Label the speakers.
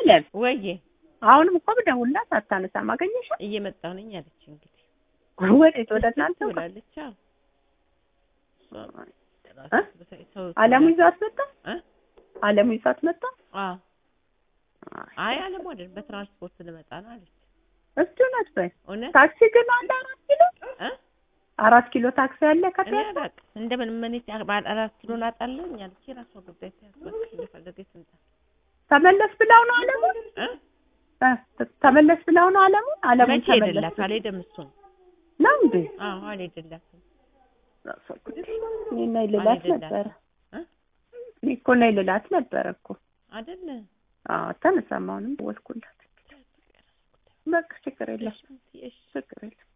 Speaker 1: አለም
Speaker 2: ወዬ
Speaker 1: አሁንም እኮ ብደውልላት አታነሳም። አገኘሻት?
Speaker 2: እየመጣሁ ነኝ አለች። እንግዲህ
Speaker 1: ወዴት? ወደ እናንተ ጋር?
Speaker 2: ብላለች። አዎ
Speaker 1: እ? አለሙ ይዟት መጣ።
Speaker 2: እ?
Speaker 1: አለሙ ይዟት መጣ።
Speaker 2: አዎ አይ አለሙ አይደል በትራንስፖርት ልመጣ ነው አለች።
Speaker 1: እስቲ እውነት በይ።
Speaker 2: እውነት
Speaker 1: ታክሲ ግን አለ አራት ኪሎ
Speaker 2: እ?
Speaker 1: አራት ኪሎ ታክሲ አለ
Speaker 2: እኔ
Speaker 1: ከፒያሳ
Speaker 2: አላውቅም እንደምን ምን ባለ አራት ኪሎ ላጣለኝ አለች። የራሷ ጉዳይ ታያስበክ እንደፈለገች ትምጣ
Speaker 1: ተመለስ ብለው ነው አለሙ
Speaker 2: እ?
Speaker 1: እ፣ ተመለስ ብለው ነው አለሙ አለሙ
Speaker 2: መቼ
Speaker 1: ተመለስ
Speaker 2: ሄደላት አልሄደም እሱ
Speaker 1: ነው እንዴ?
Speaker 2: አዎ አልሄደላትም
Speaker 1: እኔ ነይ ልላት
Speaker 2: አልሄደላትም።
Speaker 1: ነበረ
Speaker 2: እ?
Speaker 1: እኔ እኮ ነይ ልላት ነበረ እኮ
Speaker 2: አይደለ
Speaker 1: አዎ ተነሳም አሁንም ደወልኩላት በቃ ችግር የለም
Speaker 2: እሺ
Speaker 1: ችግር የለም